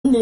ni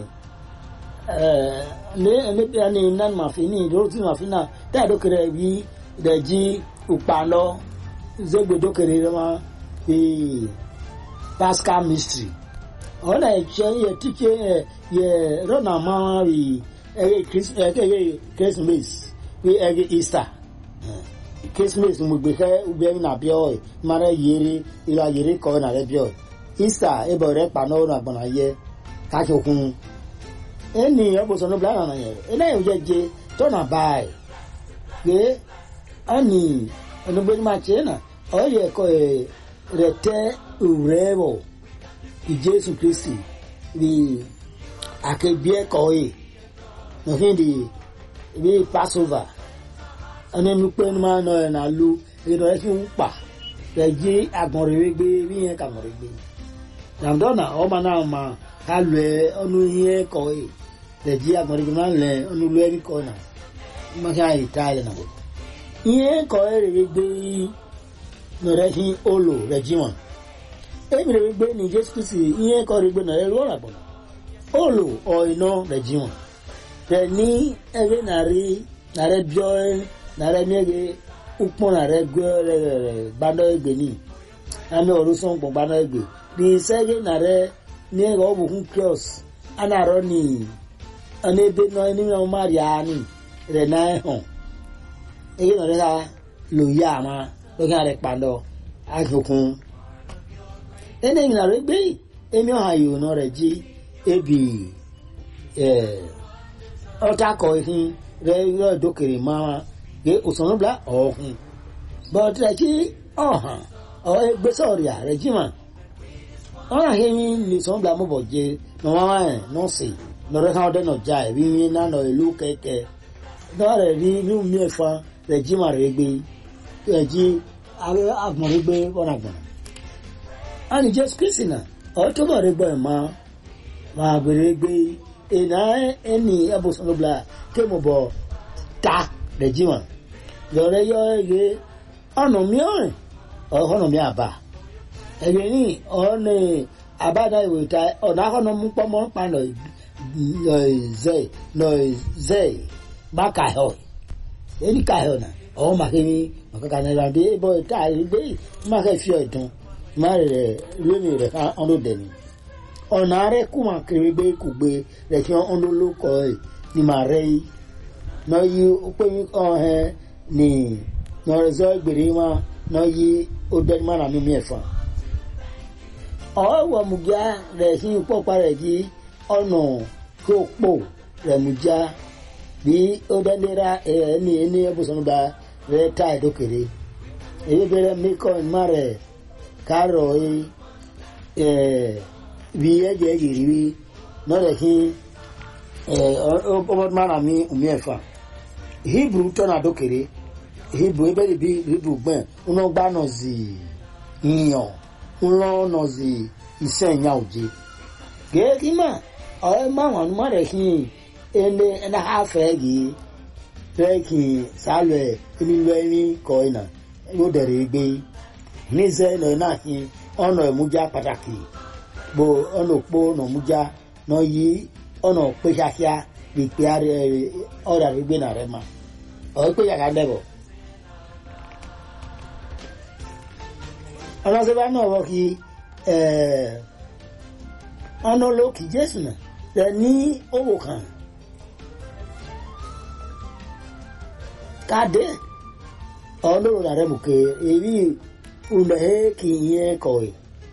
ne ne bia ni nan ma fi ni do ti ma fi na ta do kere bi de ji upa lo zegbe do kere ma e pascal mystery ona e che ye tike ye rona ma wi e chris e ke ye christmas wi e easter christmas mo gbe ke ube na bio e mara yere ira yere ko na re bio easter e bo re pa no na gbona ye ka chokun ẹni ọbùsùn ló blára nà yẹn eléyìí jẹ jẹ tọ́nà báyìí pé ẹni ẹnugbẹ́ni máa tiẹ̀ nà ọ̀yẹ̀ ẹ̀kọ́ ẹ̀ rẹ̀ tẹ́ òwúrẹ́ bọ̀ ìjésù kristi bí àkẹ́bí ẹ̀kọ́ yìí nọ̀fín di bí passover ẹni ẹnu pé ẹni máa nọ ẹ̀ nà lu ìrọ̀ ẹ̀ fi ń pa rẹ̀ jí àgbọ̀nrẹ̀ gbé bí yẹn kàgbọ̀nrẹ̀ gbé nàmdọ́nà ọmọ náà máa ká lu ẹ ọnu yẹn kọ́ yìí lẹ́jì agbọ̀nrín máa ń lẹ ọ̀nùlù ẹ̀rí kọ́ náà máa ṣe àyè tá a lẹ̀ náà. ìyẹn kọ́ ẹ̀ rẹ̀ gbé nọ̀rẹ́ fi olo rẹ̀ jí wọn. èmi rẹ̀ gbé ní jésù kristi ìyẹn kọ́ rẹ̀ gbé nọ̀rẹ́ rú ọ̀rà bọ̀nà. olo ọ̀ìnà rẹ̀ jí wọn. rẹ̀ ní ẹgbẹ́ nàrí nàrẹ́ bíọ́ nàrẹ́ miẹ́gẹ́ ukpọ́n nàrẹ́ gbé rẹ̀ gbádọ́ ẹgbẹ́ ní. àmì ọ̀rọ̀ sọ̀npọ̀ gbádọ́ ẹgbẹ́. ní sẹ́gẹ́ nàrẹ́ ní ẹ̀rọ ọ̀bùkún kíọ̀s anarọ ní ọ̀nẹ́bẹ náà ní wọn má rí àánì rẹ̀ náà hàn èyí náà rẹ̀ ká lò yá àmà lókè rẹ̀ pàdọ̀ àkókún ẹni ìgbìnà rẹ̀ gbé èmi ọ̀hàn yòó náà rẹ̀ jí ebi ọ̀tá kọ̀ ìhìn rẹ̀ yọ ìdókèrè máa gbé òsànlọ́bla ọ̀hún bọ́ọ̀tì rẹ̀ jí ọ̀hàn ọ̀ ẹgbẹ́sọ̀rì rẹ̀ jí mà ọ̀hún àhẹ́yìn ní sọ̀nbla mọ̀bọ̀ jẹ́ nọ̀wọ́n ẹ̀ nọ́ọ̀sì lọ́rẹ́ kan ọdẹ náà já ẹ̀rí yín náà nọ ìlú kẹ̀kẹ́ náà rẹ̀ rí inú mi ẹ̀fọn rẹ̀ jí màá rẹ̀ gbé rẹ̀ jí agbọ̀n rẹ̀ gbé ọ̀nà gbọ̀n. a ní jésù kristi náà ọ̀ tó bọ̀ rẹ̀ gbọ́ ẹ̀ máa máa gbèrè gbé ẹ̀nà ẹni ẹ̀bùsùn ló bla ké mo bọ̀ ta rẹ̀ jí wọn. lọ́rẹ́ yọ ẹ̀gẹ́ ọ̀nà mi ọ̀rìn ọ̀họ́nà mi àbá ẹ̀gẹ́ ní ọ̀nà àbádá ìwé ta ọ̀nà akọ́nà mú pọ́nmọ́ pa nà zɛ nɔ zɛ ba ka hɔ eni ka hɔ na ɔwɔ ma ke mi ma kaka na ɛlande bɔ ta ebe ma ke fi ɔdun ma rɛ lómi rɛ ka ɔno dɛni ɔna rɛ kuma kiri gbe kugbe rɛ fi ɔno lo kɔ yi ni ma rɛ yi nɔ yi okpe ɔhɛ ni nɔ zɔ gbere ma nɔ yi o dɛni ma na mi mi ɛfa ɔwɔ mugia rɛ fi kpɔkpa rɛ dzi ọ̀nà kó pò rẹ̀mùjá bí ó dẹ́nira ẹni ẹni ẹbùsọ̀nùgbà rẹ̀ tá ìdókèrè èyí bẹ̀rẹ̀ mẹ́kọ̀ ìmá rẹ̀ kárọ̀ ẹ̀ bí ẹ̀jẹ̀ yìí rí lọ́dẹ̀ kí ọmọdúnmára mi omi ẹ̀fà hebrew tọ́nà àdókèrè hebrew ebẹ́rẹ̀ bí hebrew gbẹ̀n ńlọ gbá nà zì yíyan ńlọ nà zì iṣẹ́ ìyá òjé gẹ́gẹ́ máa ọ̀rẹ́ máwọn ọ̀nùmọ̀ rẹ̀ kí ẹni ẹni afẹ́ yìí rẹ̀ kí sálẹ̀ nílò ẹni kọ́ ẹ̀nà yóò dẹ̀rẹ̀ gbé níṣẹ́ ẹ̀nà náà kí ọ̀nà ìmújá pàtàkì bó ọ̀nà òpó ọ̀nà ìmújá náà yí ọ̀nà pé kíákíá lè pé ọ̀rẹ́ rẹ̀ gbé nà rẹ̀ mà ọ̀rẹ́ pé yàrá dẹ̀bọ̀. ọ̀nà sẹ́fà náà wọ́n kí ọ̀nà olókì jésù náà rẹ ní owó kan kàdé ọlọ́run rẹ mú ké èyí ulẹ̀ kì í yẹn kọ̀wé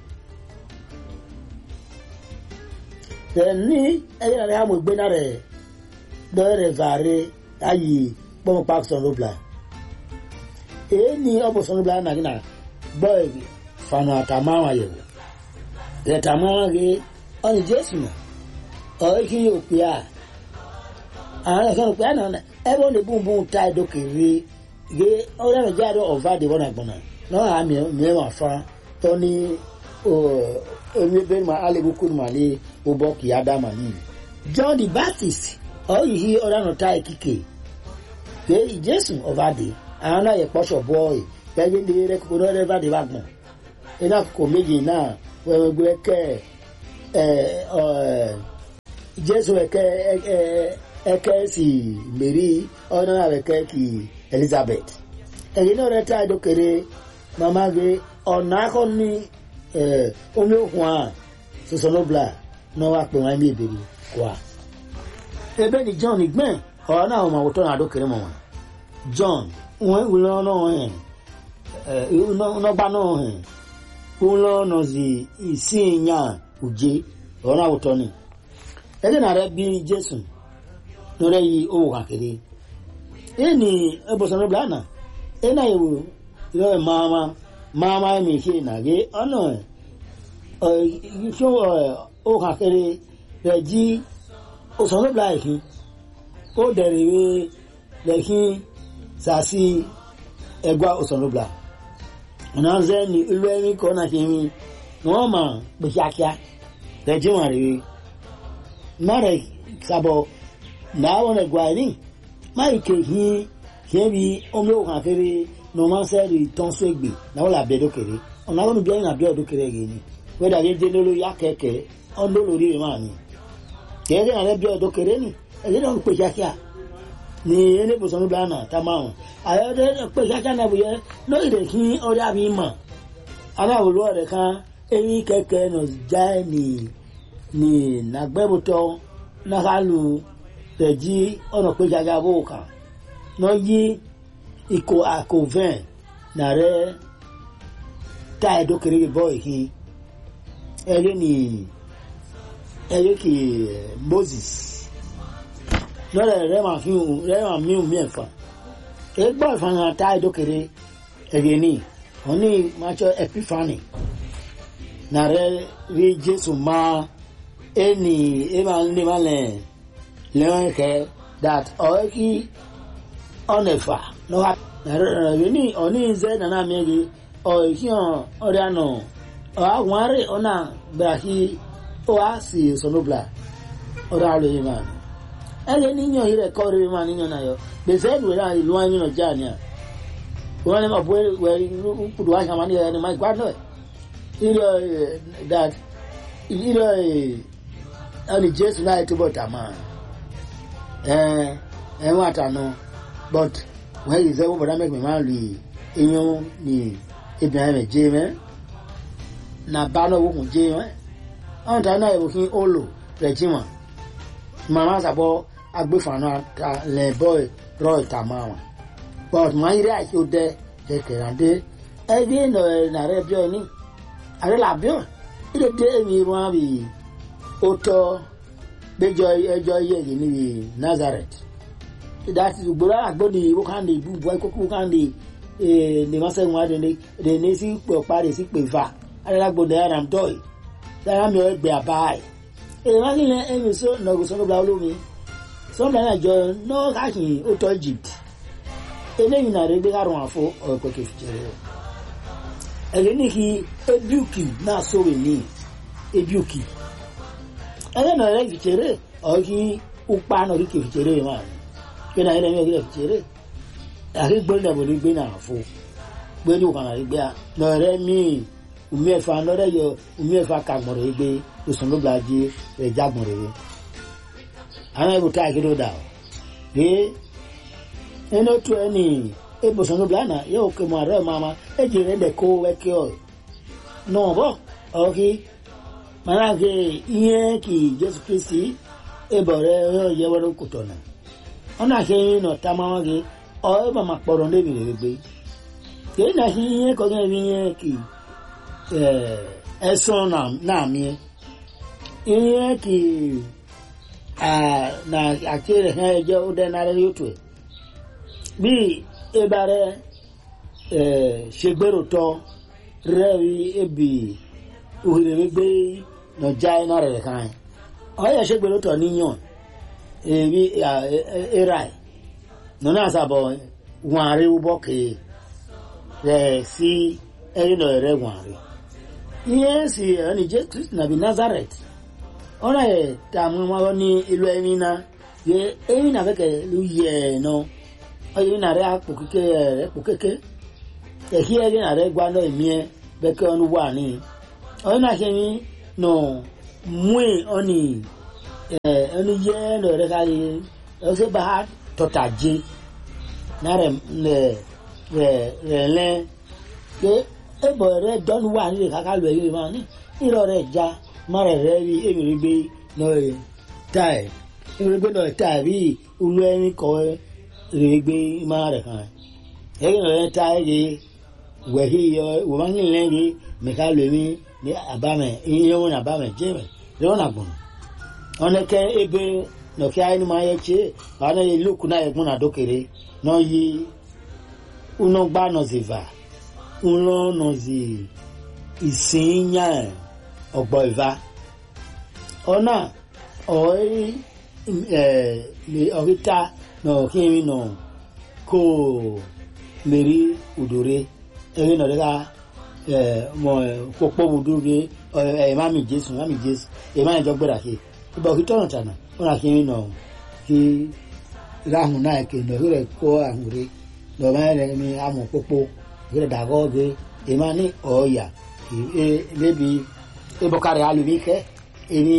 rẹ ní ẹyẹ rẹ àmọ̀ ìgbéná rẹ lọ́rẹ̀ vàre ayé pọ́nmọ́ pàkó sọ̀rọ̀bla èyí ní ọ̀pọ̀ sọ̀rọ̀bla nàgínà gbọ́ fana àtàmáwọn àyẹ̀wò rẹ̀ tàmáwọn rẹ̀ ọ̀nì jésù náà ọ̀rẹ́ kí yóò pè á àwọn ẹ̀ka ló pè á náà ẹ̀bùn lè bùn bùn ta ìdókèrè gé ọ̀rẹ́ rẹ̀ jáde ọ̀vá dè wọ́n àgbọ̀nà náà àmì mìíràn fa tó ní omi bẹ́ẹ̀ máa alẹ́bù kúrò máa lé ọbọ̀ kì í ádámà nìyí. john the baptist ọ̀rẹ́ yìí ọ̀rẹ́ náà ta ìkíkè gé ìjésù ọ̀vá dè àwọn náà yẹ pọ́ṣọ̀ bọ́ọ̀ì gẹ́gẹ́ bí rẹ̀ kókó náà rẹ̀ bá dé wá gbọ̀n iná kò méjì náà wẹ́wẹ́ gbé kẹ́ ẹ̀ ẹ̀ jésù ẹ̀kẹ́ ẹ̀kẹ́ sì mèrí ọ̀nà ẹ̀kẹ́ kì elizabeth ẹ̀yìn náà rẹ̀ tá a dókèrè màmá gé ọ̀nà akọ ní omi òkun à sọsọlọ́bla náà wà pé wọ́n á ní ìbèrè wá. ebe ni john gbẹ̀n ọ̀rọ̀ náà wọ́n máa wọ́tọ́ náà dókèrè mọ̀ wọn john wọ́n wúlọ́ náà hẹ̀ nọgba náà hẹ̀ wúlọ́ náà sì ìsìn yàn ùjẹ́ ọ̀rọ̀ náà wọ́tọ́ ni ẹni na rẹ bí jésù lọrẹ yìí owó kàkiri ẹni ẹbùsọ̀rọ̀ bìlá náà ẹnà ìwò ìlọ ẹ̀ máama máama ẹ̀mí ṣe nàgé ọ̀nà ìṣó owó kàkiri rẹ jí òsọ̀rọ̀ bìlá ẹ̀kí ó dẹ̀rẹ̀ wé lẹ́kí sàásì ẹgbà òsọ̀rọ̀ bìlá ọ̀nà ṣẹ́ ni ìlú ẹ̀mí kọ́ náà ṣe ń ni wọ́n máa gbèsè àkíá rẹ̀ jí wọn rèé mara sabo na wọn gwari mai ke hi ke bi omi o kan fere no man se ri ton so egbe na wala be dokere ona wonu bi na be dokere ge ni we da ge lolo ya keke on lo lori ma ni ke ge na be dokere ni e ge don pe jakia ni ene bo sonu bana ta ma won ayo de pe jakia na bu ye no ide ki ori abi ma ana wo lo re kan eyin keke no jai ni ni nagbɛbutɔ nakalu rɛdzi ɔnɔ kpe dzaga bó kan n'ɔyi iko akovɛn narɛ tae do kere bɔ ehi ɛyɛ ni ɛyɛ ki moses n'ɔlɛ rɛ ma fi rɛ ma mi mi ɛfa egbɔ ìfana tae do kere ɛyɛ ni ɔni matsɔ epifani narɛ ri jesu maa eni ema ndị ma le lewe ke that oeki onefa no ha ni oni ze na na mi gi oeki on ori ano o aware ona brahi o asi sonobla ora lo yima ele ni nyo ire ko ri ma ni nyo na yo be ze du ra ilu anyi no jani a wọ́n ní ma bọ́ wẹ́rí kudu wa ṣàmánì ẹni ma gbádùn ẹ̀ ire that ire ẹni jésù láì túbọ̀ tà máa ẹ ẹ wọn àtànà but wọn yìí sẹ́wọ́n bọ̀dá mẹ́gbẹ̀ẹ́ máa lù iyún ní ibìyàn rẹ̀ jẹ́ mẹ́ na bá náà wọ́n jẹ́ mẹ́ ọ̀n tà náà ìwòkín olo rẹ̀ jí wọn màmá sàbọ̀ agbèfànà lẹ̀ bọ́ rọ̀ ìtà máa wọn but wọn yìí rí àìsí ó dẹ kẹkẹrẹ àdé ẹbí ẹ̀ nà rẹ̀ bí ọ ní àrẹ làbíọ̀ ilé dé èmi wọn bì ó tọ́ gbẹjọ ẹjọ yẹlẹ níbi nazareth dati gbogbo agbóni wókàndé ibùbọ ikókó wókàndé ní masẹ́gun wa dèní dèní sí pé ọ̀pá rẹ̀ sí pé va alágbóni aram dọ́ì dára mi ọ̀ gbé àbáyé èyí wá nílẹ̀ ẹ̀mí sọ nàgò sọ́nùbà olómi sọ́nùbà náà jọ náà káàkiri ó tọ́ egypt eléyìí náà rẹ̀ gbé kárùn àfọ ọ̀pẹ̀ kẹfìjẹrẹ o ẹ̀rẹ́ ní kí ebiuki náà sọ̀rọ̀ ní ebiuki ẹ̀rẹ́ náà rẹ̀ fìjẹrẹ ọ̀kí upa náà rí kẹfìjẹrẹ máa ní kí náà ẹ̀rẹ́ mi ò rí kẹfìjẹrẹ àti gbẹ́ni náà bọ̀dé gbé náà fọ gbẹ́ni òkàn náà rí gbé náà rẹ̀ míì umi ẹ̀fà náà rẹ̀ yọ umi ẹ̀fà kàgbọ̀n rẹ̀ gbé lọ́sùn ló bla jí rẹ̀ jágbọ̀n rẹ̀ àwọn ẹ̀bùn tá àkíndó dà ọ́ pé ẹni ó tu ẹni ebùsùn ló bla náà yóò kẹ́ mọ́ àrẹ́ mama ẹ̀jì rẹ̀ dẹ̀ kó wẹ́kẹ́ ọ̀ náà bọ̀ ọ̀kí mana ke ihe ki Jesu Kristi ebe ọrẹ yẹ wẹrẹ kòtò náà ọ̀nà àṣẹ yín nà tamama ke ọ ebe ma kpọrọ ndébi rẹ̀ gbé kèé nà sí ihe kọ́ gẹ́gẹ́ bí ihe ki ẹ̀sùn náà mìíràn ihe ki na àti rẹ̀ hàn ẹjọ́ ó dẹ́ náà yóò tó ẹ̀ bí ebe rẹ̀ ṣègbèrò tọ́ rẹ̀ rí ebi òhèrè gbé nọjá iná rẹ̀ kan ẹ̀ ọ̀yẹ́ ṣègbèrò tọ́ níyàn èmi era ẹ̀ nínú àṣàbọ̀ wọn àrí wúbọ̀ kéé rẹ̀ sí ẹ̀yìn náà rẹ̀ wọn àrí ihe si ẹni jẹ́ kristu nàbí nazareth ọ̀nà ẹ̀ tààmú wọn ní ìlú ẹ̀mí náà yẹ ẹ̀mí náà fẹ́kẹ̀ ló yẹ ẹ̀ náà ọ̀yẹ́ náà rẹ̀ àpò kéke rẹ̀ pò kéke ẹ̀kí ẹ̀rí náà rẹ̀ gbá náà ẹ̀mí ẹ̀ bẹ́kẹ́ ọ̀nù wà ní ọ̀yẹ́ náà ṣe ní nà mú ẹ̀ ọ̀nì ẹ̀ ẹni yẹ lọ rẹ ká yẹ ọsẹ bá tọta jẹ náà rẹ rẹ rẹ rẹ lẹ pé ẹbọ rẹ dọ́nu wà nílẹ̀ káká lọ ẹ̀yọ́ ìmọ̀ ní ìrọ̀ rẹ já má rẹ rẹ rí èmìrì gbé náà rẹ tá ẹ̀ èmìrì gbé náà tá ẹ̀ bí olú ẹni kọ́ rẹ gbé má rẹ kàn ẹ̀yìn rẹ tá ẹ̀ yẹ wẹ̀hí yọ wọ́n ní lẹ́yìn mẹ́ka lómi ní àbámẹ̀ ìyẹn wọn àbámẹ̀ jẹ́mẹ̀ lọ́wọ́n àgbọ̀n ọ̀nẹ́kẹ́ ebe nọ̀kẹ́ ayé ni máa yẹ tse àwọn ẹ̀yẹ lókun náà ẹ̀gbọ́n náà dókèrè náà yí unọgbà nọ̀zìvà ńlọ nọ̀zì ìsìnyà ọ̀gbọ̀ ìvà ọ̀nà ọ̀rí ẹ̀ ọ̀ríta nọ̀kẹ́rin nọ̀ kó mèrí òdòrè ẹ̀rí nọ̀dẹ́ka mọ kpọkpọ wudu bi ẹ mami jesu mami jesu ẹ mami jọ gbẹdà ke ibà kí tọ̀nà tànà wọn nà kí n nọ kí rahun náà ké nọ ìrẹ kó ahun rẹ lọ́mọ rẹ ní amọ̀ kpọkpọ ìrẹ dàgọ́ ge ẹ má ní ọ̀ọ́yà ẹ bẹbi ẹ bọ́kárẹ̀ alùmí kẹ́ ẹ ní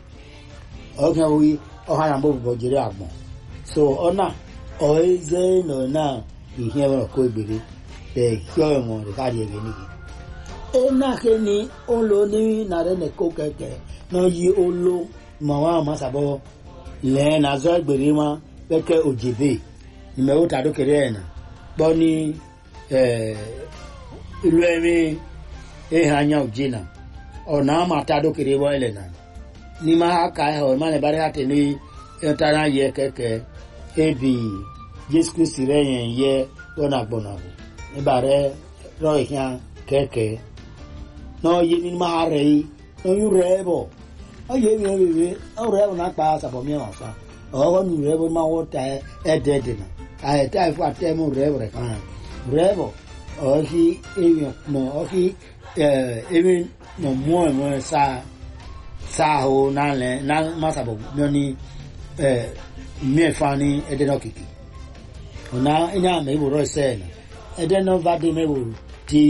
ọ̀gá oyi ọ̀hán yàn bọ̀ bọ̀ jẹrẹ àgbọ̀n so ọ̀nà ọ̀ẹ́ zẹ́ nọ náà ìhìn ẹ̀rọ kó ìgbèrè ẹ̀ kí ọ̀rọ̀ wọn rẹ̀ káàdì ẹ̀gẹ̀ nìyí enake ni olo ni nare ne ko keke na yi olo ma wa ma sabo le na zo egbere ma keke ojebe ni me o ta do kere na bo ni eh ilu emi e ha nya ojina ona ma ta do kere bo ele na ni ma aka e ho ma le bare ate ni e ta na ye keke ebi Jesu Christ re yen ye ona gbona ni bare ro ihan keke na oye mi ma rẹ yi na oyin rẹ bọ oye mi bebe ọrẹ bọ n'akpa asabọ mi ma fa ọwọ mi rẹ bọ ma wọ ta ẹdẹ dẹ na ayẹ ta ifo atẹ mu rẹ bọ rẹ kan rẹ bọ ọkì emi nọ ọkì ẹ emi nọ mú ẹ mú ẹ sa sa ho n'alẹ na ma sabọ mi ni ẹ mi ẹ fa ni ẹdẹ náà kìkì ọ̀nà ẹ̀yà mi ìwòrọ̀ ẹsẹ̀ ẹ̀ ẹdẹ náà bá dé mi wò ti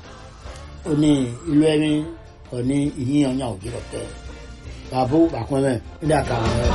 oni ìlú ẹni oni ìyíyan ọ̀nyà òjì lọ́tẹ̀ bàbá bàkúnmẹ́ ní àkàrà rẹ̀.